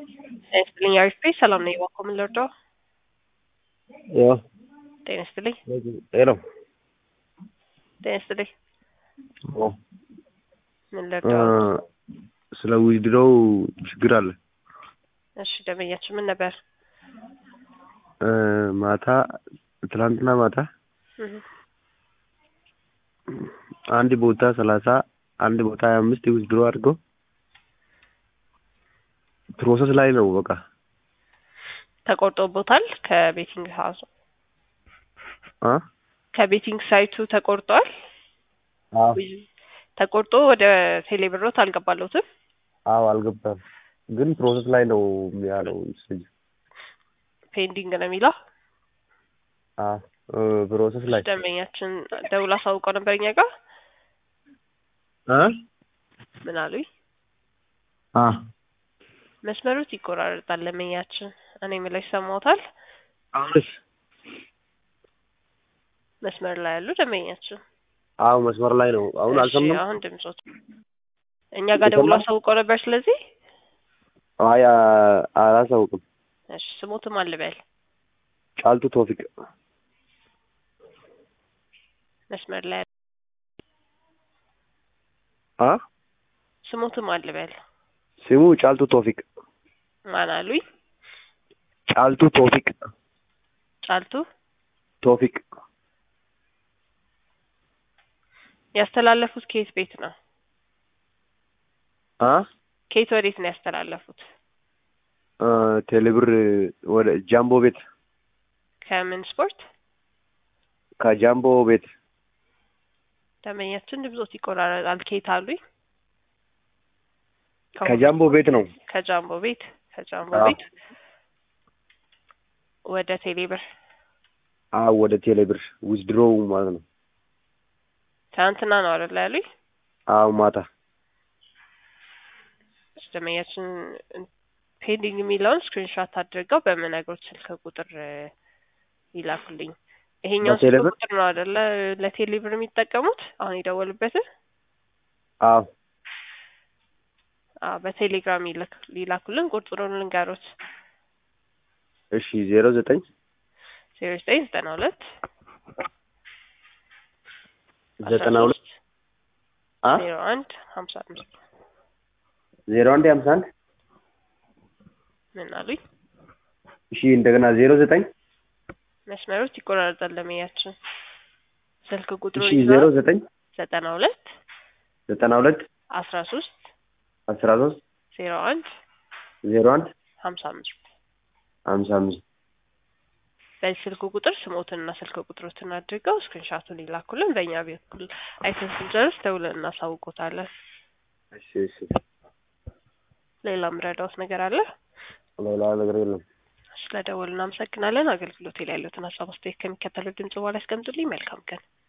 ጤና ይስጥልኝ አሪፍ ነኝ ሰላም ነኝ እባክዎ ምን ልርዳዎ ያው ጤና ይስጥልኝ ሄሎ ጤና ይስጥልኝ ኦ ምን ልርዳዎ ስለ ዊዝድሮው ችግር አለ እሺ ደንበኛችን ምን ነበር እ ማታ ትላንትና ማታ እህ አንድ ቦታ ሰላሳ አንድ ቦታ ሀያ አምስት ዊዝድሮ አድርገው ፕሮሰስ ላይ ነው በቃ ተቆርጦቦታል ከቤቲንግ ሀውስ አ ከቤቲንግ ሳይቱ ተቆርጧል አዎ ተቆርጦ ወደ ቴሌብሮት አልገባለሁትም አዎ አልገባም ግን ፕሮሰስ ላይ ነው ያለው ፔንዲንግ ነው የሚለው አዎ ፕሮሰስ ላይ ደንበኛችን ደውል አሳውቀው ነበር እኛ ጋር እ ምን አሉኝ አ መስመሩት ይቆራረጣል ደንበኛችን እኔ የምለው ይሰማዎታል አሁንስ መስመር ላይ ያሉ ደንበኛችን አዎ መስመር ላይ ነው አሁን እሺ አልሰማም አሁን ድምጾት እኛ ጋር ደውሎ ይሰማል? አሳውቀው ነበር ስለዚህ አይ አ- አላሳውቅም እሺ ስሞትም አልበል ጫልቱ ቶፊቅ መስመር ላይ አ ስሞትም አልበል ስሙ ጫልቱ ቶፊቅ ማን አሉኝ ጫልቱ ቶፊቅ ጫልቱ ቶፊቅ ያስተላለፉት ከየት ቤት ነው አ ከየት ወዴት ነው ያስተላለፉት እ ቴሌብር ወደ ጃምቦ ቤት ከምን ስፖርት ከጃምቦ ቤት ደንበኛችን ድምጾት ይቆራረጣል ከየት አሉኝ ከጃምቦ ቤት ነው ከጃምቦ ቤት ከጃምቦ አዎ። ቤት ወደ ቴሌብር አዎ ወደ ቴሌብር ዊዝድሮው ማለት ነው ትናንትና ነው አይደል ያሉኝ አዎ ማታ ደንበኛችን ፔንዲንግ የሚለውን ስክሪንሾት አድርገው በምነግሮት ስልክ ቁጥር እ ይላኩልኝ ይሄኛው ስልክ በቴሌብር? ቁጥር ነው አይደለ ለቴሌብር የሚጠቀሙት አሁን የደወሉበትን አዎ አዎ በቴሌግራም ይልክ ሊላኩልን ቁጥሩን ልንገሮት እሺ ዜሮ ዘጠኝ ዜሮ ዘጠኝ ዘጠና ሁለት ዘጠና ሁለት አ ዜሮ አንድ ሀምሳ አምስት ዜሮ አንድ ሀምሳ አንድ ምን አሉኝ እሺ እንደገና ዜሮ ዘጠኝ መስመሮች ይቆራረጣል ለመያችን ስልክ ቁጥሩ እሺ ዜሮ ዘጠኝ ዘጠና ሁለት ዘጠና ሁለት አስራ ሶስት አስራ ሶስት ዜሮ አንድ ዜሮ አንድ ሀምሳ አምስት ሀምሳ አምስት በዚህ ስልክ ቁጥር ስሞትንና ስልክ ቁጥሮትን አድርገው ስክሪንሻቱን ይላኩልን በእኛ በኩል አይተን ስንጨርስ ደውለን እናሳውቆታለን እሺ እሺ ሌላ ምረዳውት ነገር አለ ሌላ ነገር የለም ስለ ደወሉ እናመሰግናለን አገልግሎት ላይ ያሉትን ሀሳብ አስተያየት ከሚከተለው ድምጽ በኋላ ያስቀምጡልኝ መልካም ቀን